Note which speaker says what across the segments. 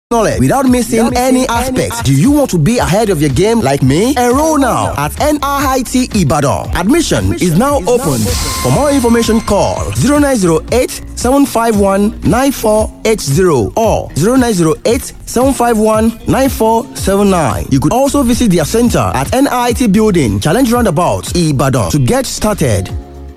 Speaker 1: knowledge without missing any aspect. Do you want to be ahead of your game like me? Enroll now at NIT Ibadan. Admission is now open. For more information, call 0908 751 9480 or 0908 751 9479. You could also visit their center at NIT Building, Challenge Roundabout, Ibadan to get started.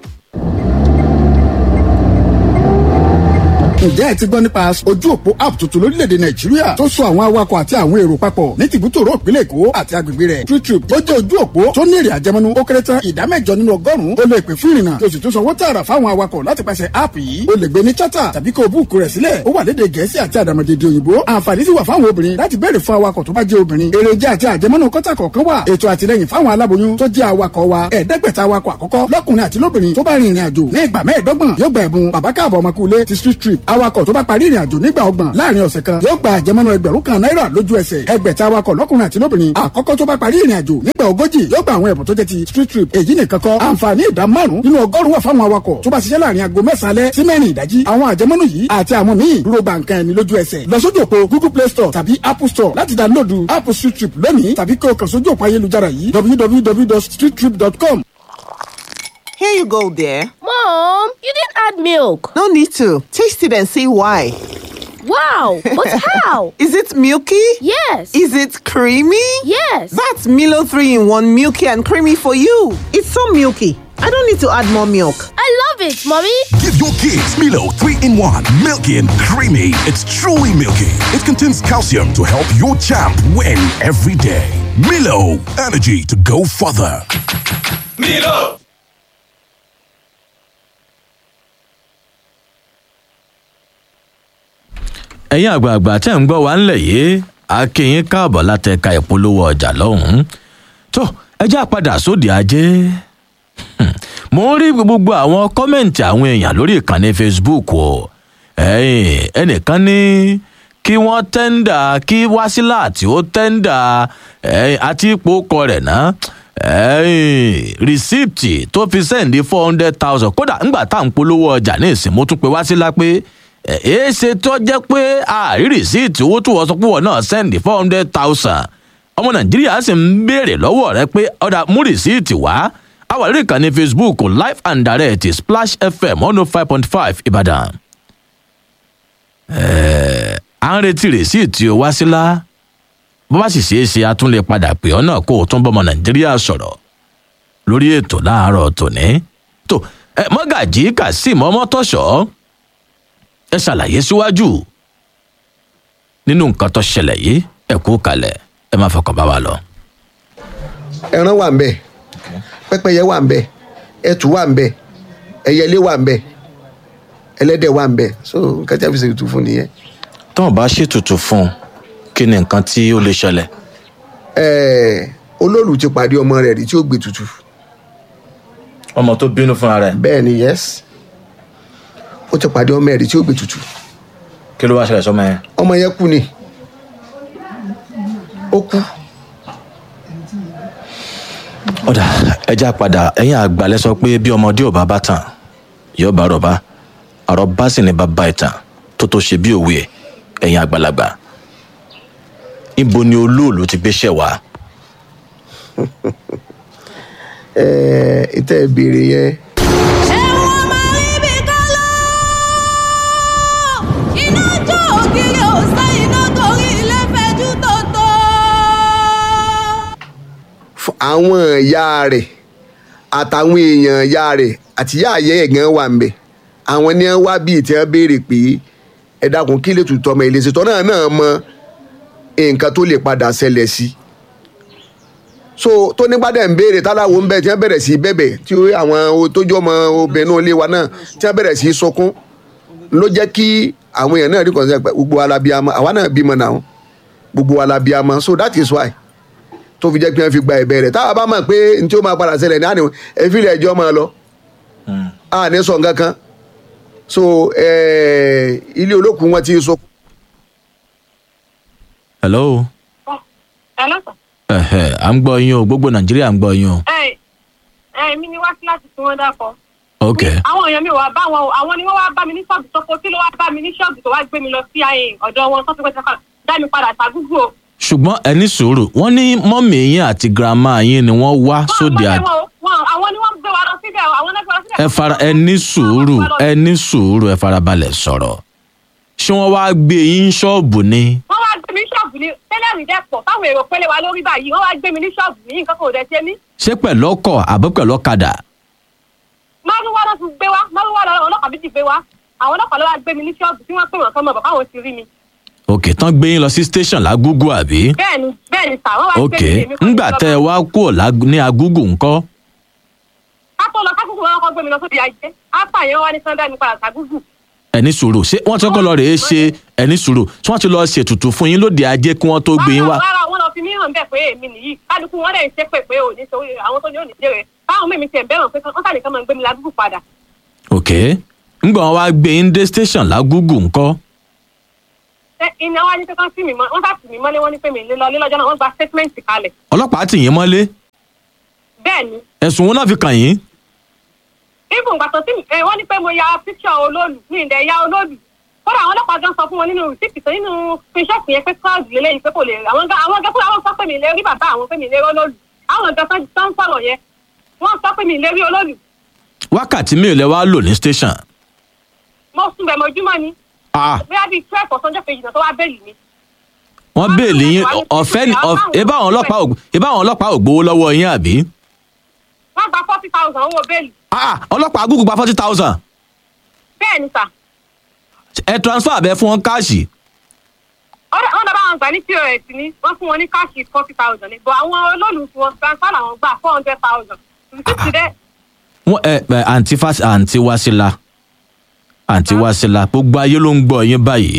Speaker 2: ǹjẹ́ ẹ ti gbọ́ nípa ojú òpó app tuntun lórílẹ̀‐èdè nàìjíríà tó so àwọn awakọ̀ àti àwọn èrò papọ̀ ní tìbútòrò ìpínlẹ̀ èkó àti agbègbè rẹ̀ TrueTrip ó jẹ́ ojú òpó tó ní èrè àjẹmọ́nú ó kéré tán ìdá mẹ́jọ nínú ọgọ́rùn-ún ó lè pè fún ìrìnnà tó sì tún sanwó tààrà fáwọn awakọ̀ láti pàṣẹ app yìí ó lè gbé ní chata tàbí kó o búùkù rẹ̀ sílẹ̀ ó wà lédè gẹ̀ẹ́sì àti àdàmọ̀dèdè òyìnbó àǹfààní sì wà fáwọn obìnrin láti béèrè fún awakọ̀ tó bá jẹ́ obìnrin èrèjà àti àjẹmọ́nú kọ́tà kọ̀ọ̀kan wà ètò àtìlẹyìn fáwọn aláboyún tó jẹ́ awakọ̀ wa ẹ̀ẹ́dẹ́gbẹ̀ta awakọ̀ àkọ́kọ́ lọ́kùnrin àti lóbìnrin tó bá rin ìrìn àjò ní ìgbà mẹ́ẹ̀ẹ́dọ́gbọ̀n yóò gba ẹ̀bùn bàbá káàbọ̀ ọmọkùnrin ti street trip awakọ̀ tó bá parí ìrìn àjò nígbà ọgbọ̀n láàrin ọ̀sẹ̀ kan yóò gba àjẹmọ́nú ẹgbẹ̀rún kan náírà lójú ẹsẹ̀ ẹgbẹ̀ta awakọ̀ lọ́kùnrin àti lóbìnrin àkọ́kọ́ tó bá parí ìrìn àjò nígbà ogójì yóò gba àwọn ẹ̀bùn tó jẹ́ ti street trip èyí nìkan kọ́ àǹfààní ìdá márùn nínú ọgọ́rùn wà fáwọn awakọ̀ tó bá ṣiṣẹ́ láàrin aago mẹ́sàn-án alẹ́ sí mẹ́rin ìdájí àwọn àjẹmọ́nú yìí àti àwọn míì dúró gba nǹkan ẹni lójú ẹsẹ̀ lọ sójú òpó google play store tàbí apple store láti dáńlódù app street trip lónìí tàbí kí o kàn sójú òpó ayélujára yìí www.streettrip.com.
Speaker 3: Here you go, dear.
Speaker 4: Mom, you didn't add milk.
Speaker 3: No need to. Taste it and see why.
Speaker 4: Wow, but how?
Speaker 3: Is it milky?
Speaker 4: Yes.
Speaker 3: Is it creamy?
Speaker 4: Yes.
Speaker 3: That's Milo 3 in 1 milky and creamy for you. It's so milky. I don't need to add more milk.
Speaker 4: I love it, Mommy.
Speaker 5: Give your kids Milo 3 in 1, milky and creamy. It's truly milky. It contains calcium to help your champ win every day. Milo, energy to go further.
Speaker 6: Milo!
Speaker 7: ẹ̀yin àgbààgbà tẹ́ ń gbọ́ wá ńlẹ̀ yìí a kí yín káàbọ̀ látẹ̀ka ìpolówó ọjà lọ́hùn-ún tó ẹjẹ́ àpadà sóde ajé mo ń rí gbogbo àwọn kọ́mẹ̀ǹtì àwọn èèyàn lórí ìkànnì facebook o ẹnìkan ní kí wọ́n tẹ́ńdà kí wásílà tí ó tẹ́ńdà àti ipò kọ rẹ̀ náà rìsíìtì tó fi sẹ́ǹdì four hundred thousand kódà ńgbà tá à ń polówó ọjà ní ìsìn mo tún pe wásílà pé èé ṣe tó jẹ́ pé àárí rìsíìtì owó tó wọ́n sọ pé wọ́n náà sẹ́ǹdì four hundred thousand ọmọ nàìjíríà sì ń béèrè lọ́wọ́ rẹ pé ọ̀dà mú rìsíìtì wá àwọn àrírí ìkànnì facebook live and direct splash fm one oh five point five ìbàdàn. à ń retí rìsíìtì o wá sílá bó bá sì ṣeé ṣe a tún lè padà pè ọ́ náà kó o tún bọ́mọ nàìjíríà sọ̀rọ̀ lórí ètò láàárọ̀ tòní. tó mọ́gàjì kazeem ọmọtọ́ṣọ́ ẹ ṣàlàyé síwájú nínú nǹkan tó ṣẹlẹ̀ yìí ẹ kú kalẹ̀ ẹ má fọkàn bá wa lọ.
Speaker 8: ẹran wà ń bẹ pẹ́pẹ́yẹ wà ń bẹ ẹtù wà ń bẹ ẹyẹlé wà ń bẹ ẹlẹ́dẹ̀ wà ń bẹ so nǹkan tí a fi ṣe ètùtù fún nìyẹn.
Speaker 7: tọ́wọ́n bá ṣètùtù fún un kí ni nǹkan tí ó lè ṣẹlẹ̀.
Speaker 8: ẹẹ olóòlù ti pàdé ọmọ rẹ̀ rí tí ó gbé tutù.
Speaker 7: ọmọ tó bínú fúnra rẹ̀.
Speaker 8: bẹ́ẹ̀ ni yes ó ti pàdé ọmọ ẹ̀rí tí ó gbé tutù.
Speaker 7: kí ló wá ṣẹlẹ̀ sọmọ yẹn.
Speaker 8: ọmọ yẹn kú ni ó kú.
Speaker 7: ọ̀dà ẹja padà ẹ̀yìn àgbàlẹ̀ sọ pé bí ọmọdé ò bá bá tàn yóò bá rọ̀bá àròbá sì ní bàbá ìtàn tó tó ṣe bí òwe ẹ̀yìn àgbàlagbà. ibo ni olóòlù ti gbéṣẹ́ wá.
Speaker 8: ẹ ẹ ìtẹ́ ìbéèrè yẹn. àwọn ìyá rẹ̀ àtàwọn èèyàn ìyá rẹ̀ àti ìyá àyẹ́ ẹ̀gán wà ń bẹ̀ àwọn ni wọ́n wá bíi tí wọ́n béèrè pé ẹ dákun kí lè tutọ́ ọmọ ìlẹsẹ̀ tọ́ náà náà mọ nǹkan tó lè padà ṣẹlẹ̀ sí so tó nípa dẹ̀ ń béèrè táláwo ń bẹ̀ tí wọ́n bẹ̀rẹ̀ sí bẹ̀bẹ̀ tí àwọn tójú ọmọ obìnrin ilé wa náà tí wọ́n bẹ̀rẹ̀ sí sunkún ló jẹ́ kí àwọn èèyàn náà rí kàn sí gbogbo wa la bí amọ àwa náà bímọ náà gbogbo wa la bí amọ so that is why tó fi jẹ́ pé wọ́n fi gba ẹ̀bẹ̀ rẹ̀ táwa bá mọ̀ pé n tí ó máa padà ṣẹlẹ̀ ní àná ẹ̀fílẹ̀ ẹjọ́ máa lọ a ní sọ nǹkan kan so ilé olókùn wọn ti sọ.
Speaker 7: hello.
Speaker 9: hello sir.
Speaker 7: ẹ̀hẹ̀ à ń gbọ́ yín o gbogbo nàìjíríà ń gbọ́ yín o.
Speaker 9: ẹ ẹ mi ni wá sí láti tún wọn dákọ.
Speaker 7: ok
Speaker 9: àwọn èèyàn mi ò wá bá wọn o àwọn ni wọn wá bá mi ní ṣọ́ọ̀bù tó kó kí ló wá bá mi ní ṣọ́ọ̀bù tó wá gbé mi lọ sí ọ̀dọ̀ wọn tó ti pẹ́ sẹ́kọ̀ọ́ dá mi padà ṣàgúgù o.
Speaker 7: ṣùgbọ́n ẹni sùúrù wọ́n ní mọ́mì yín àti girama yín ni wọ́n wá
Speaker 9: Wọ́n
Speaker 7: sóde
Speaker 9: àmọ́
Speaker 7: àjẹ́
Speaker 9: wọn o, wọn- àwọn ni wọ́n gbé wa lọ síbẹ̀ o, àwọn náà gbé wa lọ síbẹ̀.
Speaker 7: ẹ fara ẹ ní sùúrù ẹ ní sùúrù ẹ farabalẹ̀ sọ̀rọ̀ ṣé wọ́n wá gbé yín ṣọ́ọ̀bù ni
Speaker 9: wọ́n wá gbé mi ní ṣọ́ọ̀bù ní tẹ́lẹ̀rì dẹ́pọ̀ táwọn èrò pélé wa lórí báyìí wọ́n wá gbé mi ní ṣọ́ọ̀bù ní nǹkan kò dẹ̀ ṣe mí.
Speaker 7: ṣé pẹ̀lú ọkọ̀ àbí pẹ̀lú ọ̀kadà
Speaker 9: márùwá ló ti gbé wa márùwá lọ ọlọ́pàá méjì gbé wa àwọn ọlọ́pàá ló wá gbé mi ní ṣọ́ọ̀bù tí wọ́n pè wọ́n kán mọ̀ bàbá àwọn ti rí mi.
Speaker 7: òkè tán gbé yín lọ sí station lágúgú àbí
Speaker 9: bẹ́ẹ̀ni bẹ́ẹ̀ni sà wọ́n wá gbé
Speaker 7: òkè
Speaker 9: mi èmi kọ́
Speaker 7: ńgbà
Speaker 9: mi
Speaker 7: tẹ́ ẹ
Speaker 9: lọ́ba.
Speaker 7: wá kúrò lág- ní agúgù ńkọ́
Speaker 9: ká tó lọ kákùkù wọn kọ́ gbé mi lọ sóde ajé ápà yẹn wá ní sunday ní padà sàgúgù.
Speaker 7: ẹni sùúrù ṣé wọ́n ti kọ́kọ́ lọ rèé ṣe ẹni sùúrù ṣé wọ́n ti lọ ṣètùtù fún yín lóde ajé kí wọ́n tó gbé yín wá
Speaker 9: rárá wọn lọ fi mí hàn bẹ́ẹ̀ pé èmi nìyí kálukú wọn dẹ̀ ń ṣépè pé òní sọ àwọn tó ní òní jèrè báwọn mímí tiẹ̀ bẹ́ẹ̀ pé wọ́n sàlẹ̀ kán máa gbé mi ládùúgbò padà.
Speaker 7: òkè ńgbà wọn wá gbé yín dé station lágúgù ńkọ́
Speaker 9: Ṣé iná wá ní pé kán sí mi mọ́ wọ́n sá sì mí mọ́lé wọ́n ní pé mi lé lọ lé lọ́jọ́ náà wọ́n gba statement kalẹ̀.
Speaker 7: ọlọ́pàá tì yín mọ́lé
Speaker 9: bẹ́ẹ̀ ni
Speaker 7: ẹ̀sùn wọn náà fi kàn yín
Speaker 9: even gbàtọ́ tí ẹ wọ́n ní pé mo ya picture olóòlù ní ilẹ̀ ya olóòlù kódà àwọn ọlọ́pàá gan sọ fún wọn nínú rìsíìtì tó nínú pinṣọ́ọ̀tì yẹn pé cloud lélẹ́yìn pé kò lè rí àwọn gan àwọn gan fúnra wọn sọ pé mi lè rí bàbá àwọn pé mi lè rí olóòlù àwọn gan tán tán sọ̀rọ̀ yẹn wọ́n sọ pé mi lè rí olóòlù
Speaker 7: wákàtí mélòó lẹ wá lò ní station
Speaker 9: mo sùn bẹ̀ mọ́júmọ́ ni
Speaker 7: ah
Speaker 9: bóyá bíi twelve ọ̀sán ọjọ́ kejì náà tó wá bẹ́ẹ̀lì mi
Speaker 7: wọ́n béèlì yín ọ̀fẹ́ ni ọ̀f- ebá àwọn ọlọ́pàá ò ebá àwọn ọlọ́pàá ò gbowó lọ́wọ́ yín àbí
Speaker 9: wọ́n gba forty thousand owó bẹ́ẹ̀lì
Speaker 7: ah ọlọ́pàá agúgù gba forty thousand
Speaker 9: bẹ́ẹ̀ ni sà
Speaker 7: ẹ transfer abẹ fún wọn káàṣì
Speaker 9: wọ́n wọ́n dábàá wọn gbà ní pos ni wọ́n fún wọn ní káàṣì forty thousand ni but àwọn olóòlù tí wọ́n transfer làwọn gbà four hundred thousand rìsíìtì dẹ́
Speaker 7: wọn ẹ ẹ àǹtí fas àǹtí wásílà àǹtí wásílà gbogbo ayé ló ń gbọ́ yín báyìí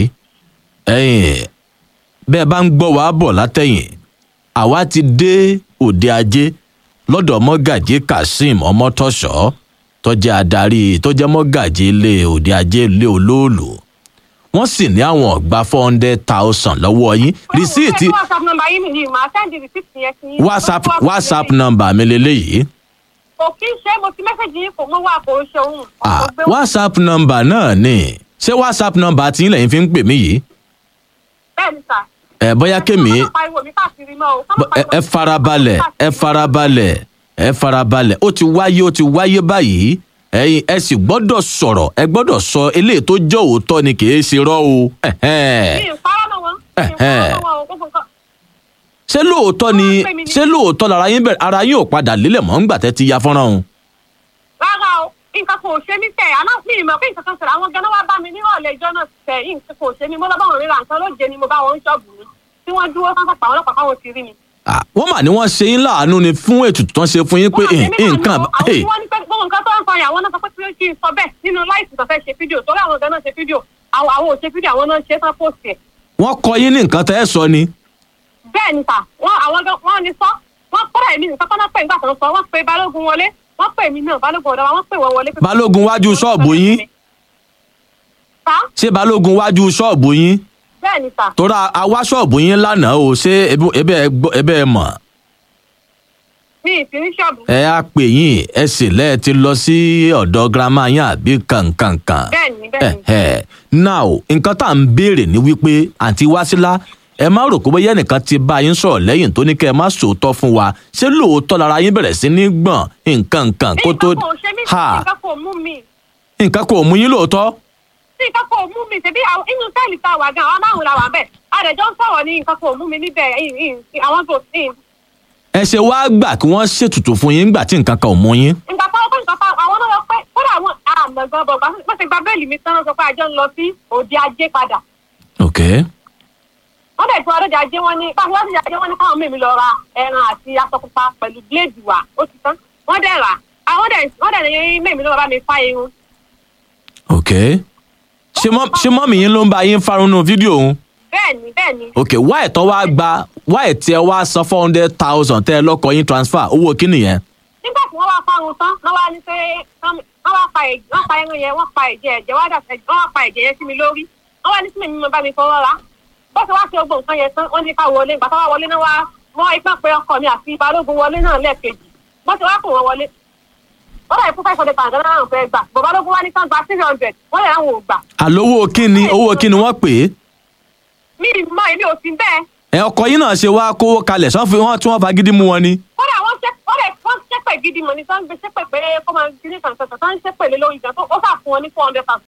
Speaker 7: ẹ̀yin bẹ́ẹ̀ bá ń gbọ́ wàá bọ̀ látẹ̀yìn àwa ti dé òde ajé lọ́dọ̀ mọ́gàjí kazeem ọmọtọ́ṣọ́ tó jẹ́ adarí tó jẹ́ mọ́gàjí ilé òde ajé ilé olóòlù wọ́n sì ní àwọn ọ̀gbà four hundred thousand lọ́wọ́ yín rìsíìtì
Speaker 9: whatsapp number yìí nìyí màá sẹ́ndì rìsíìtì yẹn sí yín.
Speaker 7: whatsapp whatsapp number mi lélẹ́yìí
Speaker 9: kò kí ń ṣe mo ti mẹ́sẹ̀gì yín kò mọ́ wà kò ń ṣe òun.
Speaker 7: ah whatsapp number náà ni ṣé whatsapp number tí lẹ́yìn fi ń pè mí yìí
Speaker 9: bẹ́ẹ̀ ni sà.
Speaker 7: ẹ bóyá kémi
Speaker 9: ká má pariwo mi káàkiri mọ́ o. ká má
Speaker 7: bó- ẹ
Speaker 9: pariwo
Speaker 7: ẹ
Speaker 9: mi
Speaker 7: farabalẹ̀ ẹ
Speaker 9: káàkiri mọ́.
Speaker 7: farabalẹ̀ ẹ farabalẹ̀ ó ti wáyé ó ti wáyé báyìí ẹyin ẹ sì gbọ́dọ̀ sọ̀rọ̀ ẹ gbọ́dọ̀ sọ eléyìí tó jẹ́ òótọ́ ni kì í ṣe rọ́ o ẹ̀hẹ́n.
Speaker 9: mi ì parọ́ mọ́ wọn. mi ì parọ́ mọ́ wọn o gbogbo nǹkan.
Speaker 7: ṣé lóòótọ́ ni ṣé lóòótọ́ lára yín bẹ̀rẹ̀ ara yín ò padà lélẹ̀ mọ́ ńgbà tẹ́ ti ya fọ́nrán o.
Speaker 9: rárá o nǹkan kò ṣe mí tẹ̀ àná mi ì mọ̀ pé nǹkan kan ṣẹlẹ̀ àwọn ganan wá bá mi nírọ̀lẹ́ ìjọ náà tẹ̀ yìí nǹkan kò ṣe mí mo lọ bá wọn ríra nǹkan lóde ni mo bá wọn ń ṣọ́ọ̀bù mi tí wọ́n dúró sáńsà pa àwọn ọlọ́pàá káwọn ti rí mi.
Speaker 7: Ah, wọ́n mà ní wọ́n ṣe yín láàánú ni fún ètùtù tán ṣe fún yín pé
Speaker 9: Wọ́n àti
Speaker 7: eh,
Speaker 9: mímọ̀
Speaker 7: nǹkan
Speaker 9: ni o, àwọn
Speaker 7: eh,
Speaker 9: tí wọ́n ní pé gbogbo nǹkan tó ń sọ yẹn àwọn náà sọ pé kí n sọ bẹ́ẹ̀ nínú láìsí tó fẹ́ ṣe fídíò torí àwọn ganan ṣe fídíò àwọn àwọn ò ṣe fídíò àwọn náà ṣe tán póòsì ẹ̀.
Speaker 7: wọ́n kọ yín ní nǹkan tẹ́ ẹ sọ ni.
Speaker 9: bẹ́ẹ̀ ni sà wọ́n àwọn gan wọ́n ní sọ wọ́n kọ́ra èmi nìkan kọ́nà pé nígbà tó ń sọ wọ́n pe balógun wọlé wọ́n pè mí náà balógun ọ̀dọ́ wa wọ́n pè wọ́n wọlé. pé-
Speaker 7: balógun wájú ṣọ́ọ̀bù yín
Speaker 9: sà
Speaker 7: ṣé balógun wájú ṣọ́ọ̀bù yín
Speaker 9: bẹ́ẹ̀ ni sà
Speaker 7: tóra àwa ṣọ́ọ̀bù yín lánàá o ṣé ebi- ebe ẹ gbọ́- ebe ẹ mọ̀
Speaker 9: mi ì sí ní ṣọ́ọ̀bù.
Speaker 7: ẹ á pè yín ẹ sì lẹ́ẹ̀ ti lọ sí ọ̀dọ̀ girama yín àbí kankankan.
Speaker 9: bẹ́ẹ̀ ni bẹ́ẹ̀ ni.
Speaker 7: Ẹ̀hẹ̀. now nǹkan tá à ń béèrè ni wípé àǹtí wásílá ẹ má rò pé bóyá ẹnìkan ti bá yín sọ̀rọ̀ lẹ́yìn tó ní kẹ́ ẹ má sòótọ́ fún wa ṣé lóòótọ́ lára yín bẹ̀rẹ̀ sí ní gbọ̀n nǹkan nǹkan kó tó
Speaker 9: nǹkan kò ṣe mí
Speaker 7: ha
Speaker 9: nǹkan kò mú mi
Speaker 7: nǹkan kò mú yín lóòótọ́
Speaker 9: nǹkan kò mú mi ṣebí àwọn- inú sẹ́ẹ̀lì tá a wà gan àwọn márùn-ún la wà bẹ́ẹ̀ àdẹ̀jọ́ ń sọ̀rọ̀ ní nǹkan kò mú mi níbẹ̀ ìn- ìn- àwọn tó ìn
Speaker 7: ẹ ṣe wá gbà kí wọ́n ṣètùtù fún yín nígbà tí nǹkan kan ò mú yín.
Speaker 9: nǹkan tó kọ́ nǹkan tó àwọn náà lọ pé kódà àwọn àmọ̀gán bọ̀ bá ṣe gba bẹ́ẹ̀lì mi tán lọ sọ pé àjọ ń lọ sí òde ajé padà
Speaker 7: ok
Speaker 9: wọ́n dẹ̀ tí wọ́n lóde ajé wọn ní pàṣẹ wọ́n ti ajé wọn ní káwọn mímí lọ ra ẹran àti aṣọ pupa pẹ̀lú bíléèdì wà ó ti tán wọ́n dẹ̀ rà àwọn dẹ̀ wọ́n dẹ̀ ní mímí ló bá mi fá irun
Speaker 7: ok ṣé mọ́ ṣé mọ́mì yín ló ń bá yín farun nù fídíò òun.
Speaker 9: bẹ́ẹ̀ ni bẹ́ẹ̀ ni
Speaker 7: ok wáì tán wá gba wáì tí ẹ wá san four hundred thousand tẹ́ ẹ lọ́kọ̀ yín transfer owó kí nìyẹn.
Speaker 9: nígbà tí wọ́n wá fáwọn tán wọ́n wá ní pé wọ́n wá pa ẹ̀jẹ̀ wọ́n pa ẹran yẹn wọ́n pa ẹ̀jẹ̀ ẹ̀jẹ̀ wá dà wọ́n wá pa ẹ̀jẹ̀ yẹn sí mi lórí wọ́n wá ní sí mi mímọ bá mi fọwọ́ ra bó ṣe wá ṣe gbogbo nǹkan yẹn tán wọ́n ní ká wọlé ìgbà tó wá wọlé náà wá wọ́n ipá pé ọkọ mi àti balógun wọlé náà lẹ́ẹ̀kejì bó ṣe wá pè wọ́n wọlé wọ́n dà fún five hundred thousand náà fẹ́ gbà bọ̀ balógun wá ní kán gba three hundred wọ́n lè ráwọn ò gbà
Speaker 7: àlówó kíni owó kíni wọ́n pè é.
Speaker 9: mi ì mọ èmi ò sí bẹ́ẹ̀
Speaker 7: ẹ ọkọ yín náà ṣe wá kówó kalẹ̀ sọ́n fi wọ́n tí wọ́n fagídí mú wọn ni.
Speaker 9: kódà wọ́n ṣe kódà wọ́n ṣépè gidi mọ̀ ní tó ń gbé ṣépè pé kó máa gbé ní kàǹkàn tó ń ṣépè lé lórí ìjà tó ó fà fún wọn ní four hundred thousand